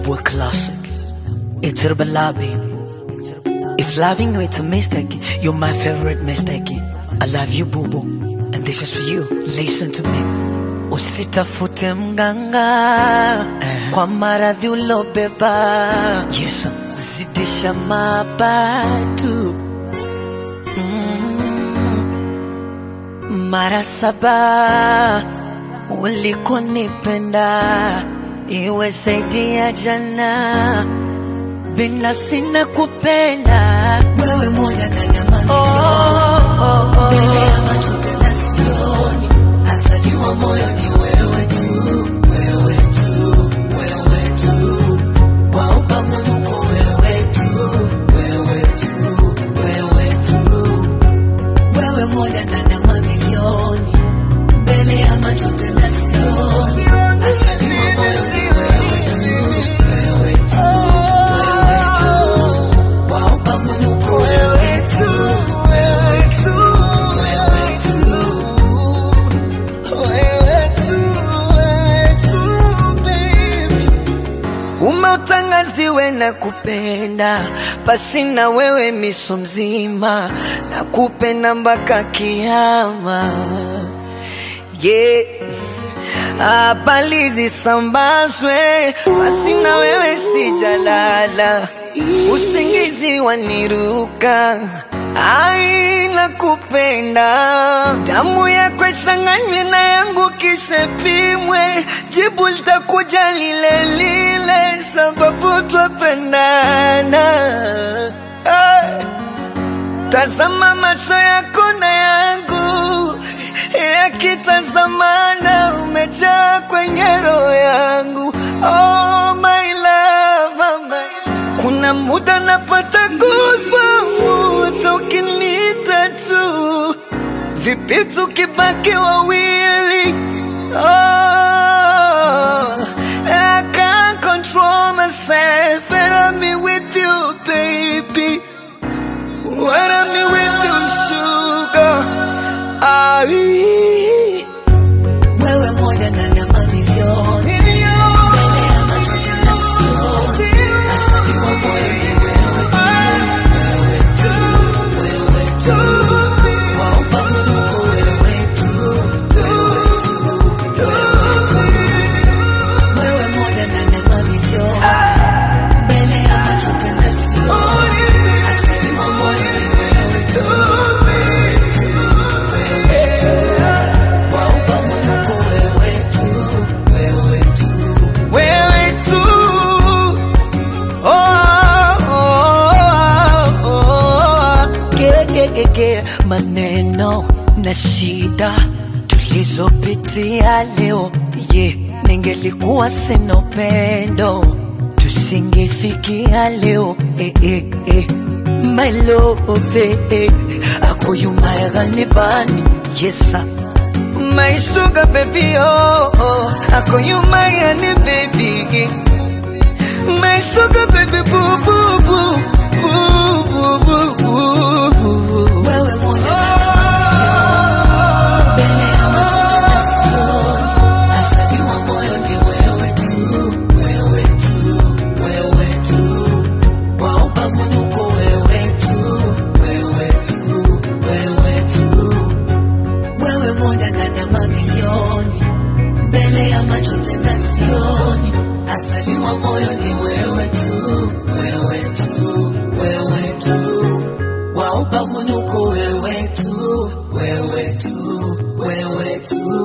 boy classic. It's Herbalabi. If loving you it's a mistake, you're my favorite mistake. I love you, boo boo. And this is for you. Listen to me. Usitafute mganga kwa maradhi ulobeba. Yes, zidisha mabatu mara saba ulikonipenda iwe zaidi ya jana binafsi na kupenda wewe moja na nyama oh, oh, oh. mbele ya macho tena sioni asaliwa moyo ni wewe tu wewe tu wewe tu wa upavunuko wewe tu wewe tu wewe tu wewe moja ndani ya mamilioni mbele ya macho tena sioni asaliwa moyo ni wewe tu wewe tu wewe tu wa upavunuko wewe tu wewe tu wewe tu umeutangaziwe na kupenda pasi na wewe miso mzima na kupenda mpaka kiama yeah. habari zisambazwe basi na wewe sijalala usingizi waniruka ai nakupenda damu yako ichanganywe na yangu kisha pimwe jibu litakuja lile lile sababu twapendana hey. Tazama macho yako na yangu yakitazamana, umejaa kwenye roho yangu. Oh my love, oh my. Kuna muda napata goosebumps ukiniita tu, vipi tukibaki wawili? Oh, I can't control myself and I'm with you, baby. When I'm with you, sugar. Ai. Wewe moja ndani ya mamilioni. Mbele ya macho tena sioni. Asaliwa moyo ni wewe tu. Wewe tu, wewe tu. Wa upavunuko wewe tu. Wewe tu, wewe tu. Wewe moja ndani ya mamilioni. Mbele ya macho tena sioni. Asaliwa moyo ni wewe tu. Wewe tu, wewe tu. Wa upavunuko wewe tu. Wewe tu. Wewe tu. Oh, oh, oh, oh. Ge- ge- ge- ge. Maneno na shida tulizopitia leo ye ningelikuwa sina upendo tusingefikia leo eh, eh, eh. My love eh, eh. akuyumayagani bani yesa My sugar baby oh, oh. akuyumayani baby My sugar baby boo boo boo boo boo boo boo boo Wewe moja mbele ya macho tena sioni asaliwa moyo ni wewe tu wewe tu wewe tu wa upavunuko wewe tu wewe tu wewe tu wewe moja ndani ya mamilioni mbele ya macho tena sioni asaliwa moyo ni wewe tu wewe tu wewe tu wa upavunuko wewe tu wewe tu wewe tu